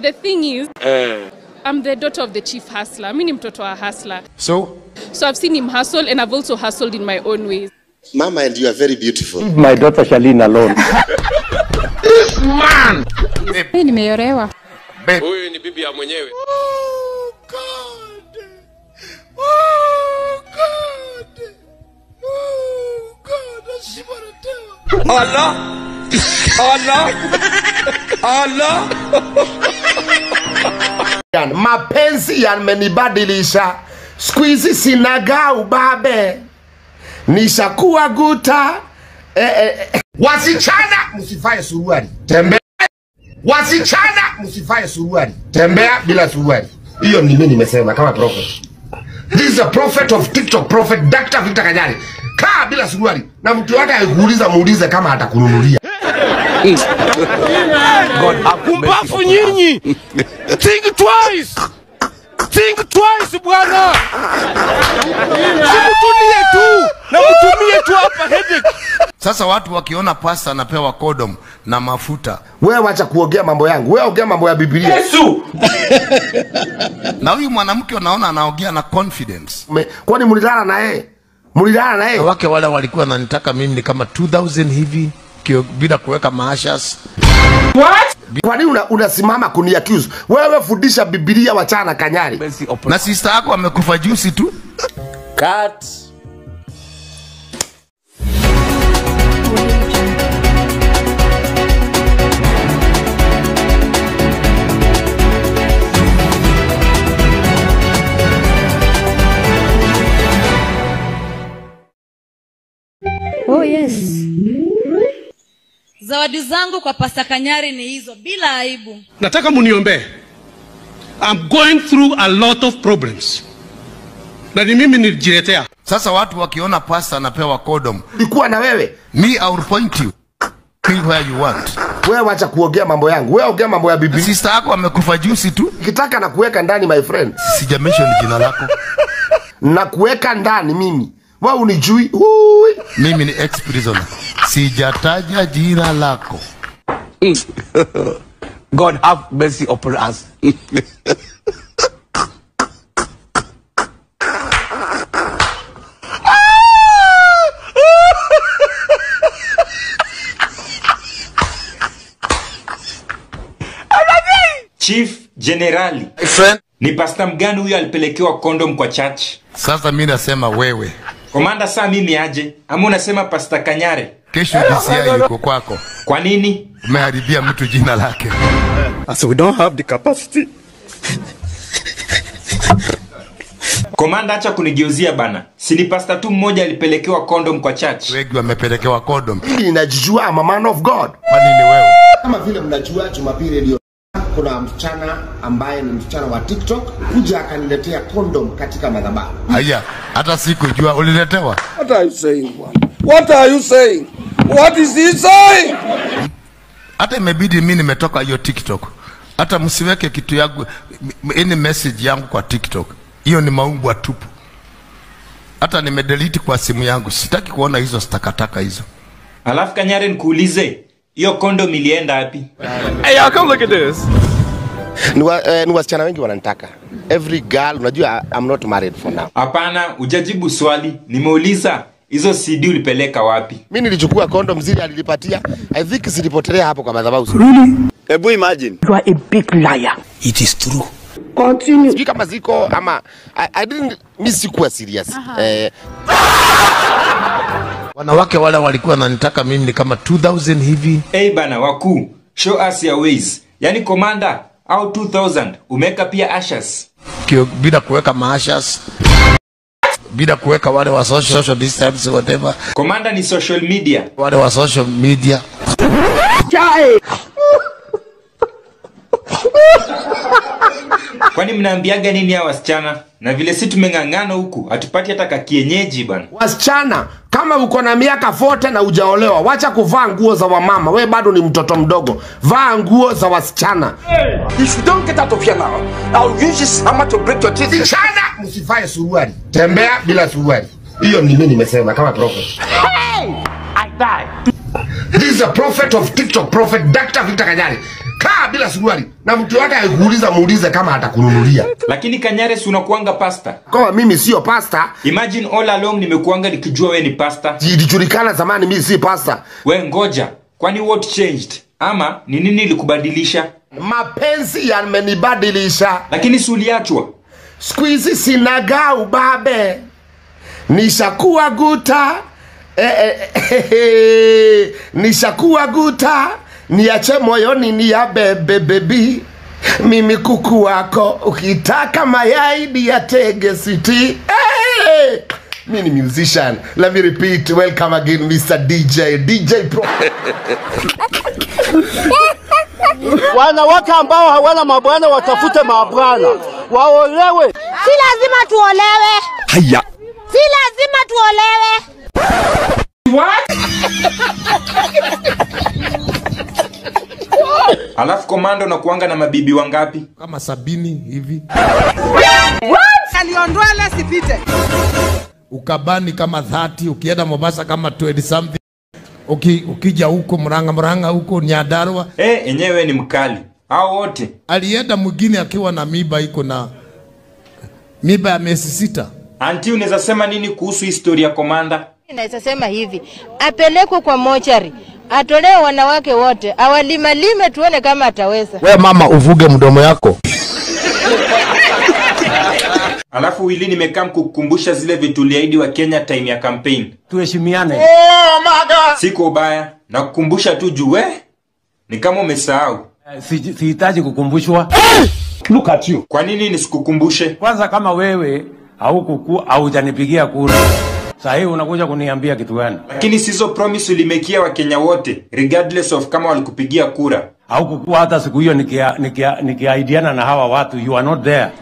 The thing is, I'm the daughter of the chief hustler. Mi ni mtoto wa hustler. So, So I've seen him hustle and I've also hustled in my own ways. Mama, and you are very beautiful. my daughter Charlene alone. Mimi nimeolewa. huyu ni bibi ya mwenyewe. Yani, mapenzi yamenibadilisha siku hizi sinaga ubabe nishakuwa guta eh, eh, eh. wasichana msifae suruali tembea wasichana msifae suruali tembea bila suruali hiyo ni mimi nimesema kama prophet this is a prophet of tiktok prophet dr victor kanyari kaa bila suruali na mtu wake akikuuliza muulize kama atakununulia Pumbafu nyinyi! Think twice! Think twice bwana! Simutulie tu na mtumie tu hapa headache. Sasa watu wakiona pasta anapewa kodom na mafuta, wewe wacha kuongea mambo yangu wewe ongea mambo ya biblia na huyu mwanamke unaona anaongea na confidence. Me- kwani mlilala na yeye mlilala na yeye Wake wale walikuwa wananitaka mimi ni kama 2000 hivi kio, bila kuweka maashas. kwa nini una- unasimama kuni accuse wewe fundisha biblia wachana na kanyari Na sister yako amekufa juzi tu. Cut. Oh yes. Zawadi zangu kwa Pasta Kanyari ni hizo, bila aibu. nataka muniombee I'm going through a lot of problems na ni mimi nilijiletea Sasa watu wakiona pasta anapewa kodom, ulikuwa na wewe me I will point you Kill where you want. wewe wacha kuongea mambo yangu wewe ongea mambo ya Na biblia sister yako amekufa juzi tu. kitaka na kuweka ndani my friend Sija mention jina lako. na kuweka ndani mimi wewe unijui Ui. Mimi ni ex prisoner. Sijataja jina lako. God have mercy upon us. Chief Generali, Friend. ni pasta mgani huyo alipelekewa kondom kwa church? Sasa mimi nasema wewe. Komanda, saa mimi aje? Ama unasema pasta Kanyare? Kesho DCI yuko kwako. Kwa nini? Umeharibia mtu jina lake. So we don't have the capacity. Komanda, acha kunigeuzia bana. Si ni pasta tu mmoja alipelekewa kondom kwa church? Wengi wamepelekewa kodom. Mimi ninajijua I'm a man of god Kwa nini wewe? kama vile mnajua jumapili ndio kuna msichana ambaye ni msichana wa tiktok kuja akaniletea kondom katika madhabahu Haya, hata sikujua uliletewa. What are you saying, bwana? What are you saying? What is he saying? Hata imebidi mimi nimetoka hiyo TikTok. Hata msiweke kitu yangu any message yangu kwa TikTok. Hiyo ni maumbwa tupu. Hata nimedelete kwa simu yangu. Sitaki kuona hizo takataka hizo. Alafu Kanyare, nikuulize, hiyo kondom ilienda wapi? Hey, y'all, come look at this. ni, wa, eh, ni wasichana wengi wananitaka every girl unajua I'm not married for now Hapana, hujajibu swali. Nimeuliza hizo CD ulipeleka wapi? mi nilichukua kondom zile alilipatia i think zilipotelea hapo kwa madhabahu Ebu imagine. You are a big liar. It is true. sijui kama ziko ama I, I didn't, mi sikuwa serious eh, Wanawake wale walikuwa wananitaka mimi ni kama 2000 hivi. Hey bana, wakuu, show us your ways. Yaani komanda au 2000 umeweka pia ashas. Kio, bila kuweka maashas. Bila kuweka wale wa social, social distance whatever. Komanda ni social media. Wale wa social media. Kwani mnaambiaga nini hawa wasichana? Na vile si tumeng'ang'ana huku, hatupati hata kakienyeji bana. wasichana kama uko na miaka 40 na ujaolewa wacha kuvaa nguo za wamama we bado ni mtoto mdogo vaa nguo za wasichana If you don't get out of here now, I'll use this hammer to break your teeth. wasichana msivae suruali tembea bila suruali hiyo ni mimi nimesema kama prophet This is a prophet of TikTok, prophet Dr. Victor Kanyari. Kaa bila suruali. na mtu wake akikuuliza muulize kama atakununulia lakini kanyare si unakuanga pasta kama mimi sio pasta imagine all along nimekuanga nikijua we ni pasta ilijulikana zamani mimi si pasta we ngoja kwani what changed ama ni nini ilikubadilisha mapenzi yamenibadilisha lakini si uliachwa siku hizi sinaga ubabe nishakuwa guta eh, eh, eh, eh, nishakuwa guta niache moyoni ni ya bebe bebi mimi kuku wako ukitaka mayai ni ya tege siti hey! mi ni musician let me repeat welcome again mr dj dj pro wanawake ambao hawana mabwana watafute mabwana waolewe. Si lazima tuolewe. Haya. Si lazima tuolewe. alafu komando nakuanga na mabibi wangapi kama sabini hivi aliondoa ile sipite ukabani kama 30 ukienda mombasa kama 20 something Uki, ukija huko mranga mranga huko nyadarwa Eh, enyewe ni mkali au wote alienda mwingine akiwa na miba iko na miba ya miezi sita anti unaweza sema nini kuhusu historia ya komanda Naweza sema hivi, apelekwe kwa mochari, atolewe wanawake wote, awalimalime, tuone kama ataweza. we mama uvuge mdomo yako alafu wili nimekaa mkukumbusha zile vitu uliahidi wa kenya time ya campaign Tuheshimiane. oh my god siko ubaya na kukumbusha tu juu we ni kama umesahau Si- Sihitaji kukumbushwa. Look at you. kwa nini nisikukumbushe Kwanza kama wewe haukuku haujanipigia kura, saa hii unakuja kuniambia kitu gani? lakini sizo promise ulimekia wakenya wote regardless of kama walikupigia kura Haukukuwa hata siku hiyo nikia- nikia- nikiaidiana na hawa watu, you are not there.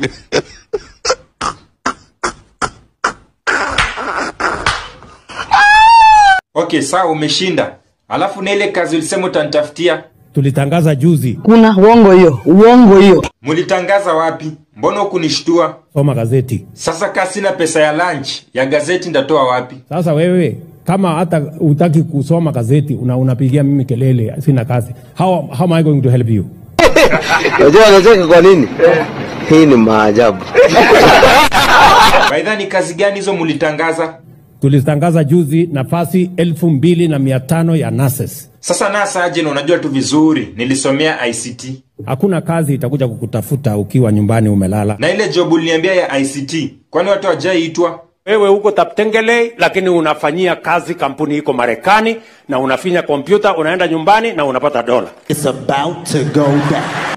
okay sawa umeshinda alafu na ile kazi ulisema utanitafutia Tulitangaza juzi, Kuna uongo hiyo, uongo hiyo. mulitangaza wapi mbona hukunishtua soma gazeti. sasa kaa sina pesa ya lunch ya gazeti ndatoa wapi Sasa wewe kama hata utaki kusoma gazeti una, unapigia mimi kelele, sina kazi. How, how am I going to help you? Unajua anacheka kwa nini? Hii ni maajabu. baidha ni kazi gani hizo mulitangaza Tulitangaza juzi nafasi elfu mbili na mia tano ya nurses. sasa nasa aje na unajua tu vizuri nilisomea ict Hakuna kazi itakuja kukutafuta ukiwa nyumbani umelala. na ile job uliniambia ya ict kwani watu wajaiitwa Wewe uko Taptengele, lakini unafanyia kazi kampuni iko Marekani na unafinya kompyuta, unaenda nyumbani na unapata dola. It's about to go down.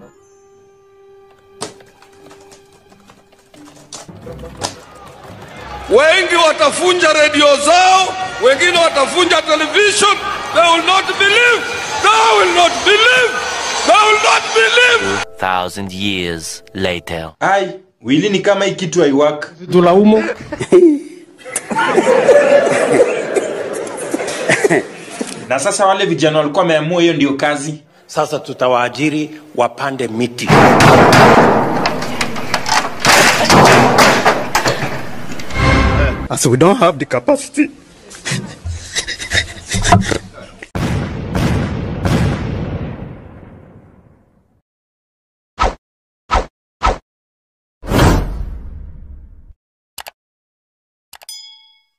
wengi watafunja redio zao wengine watafunja television they will not believe they will not believe they will not believe Thousand years later. ai wili ni kama hii kitu haiwaka Tulaumu na sasa wale vijana walikuwa wameamua hiyo ndio kazi sasa, tutawaajiri wapande miti. So we don't have the capacity.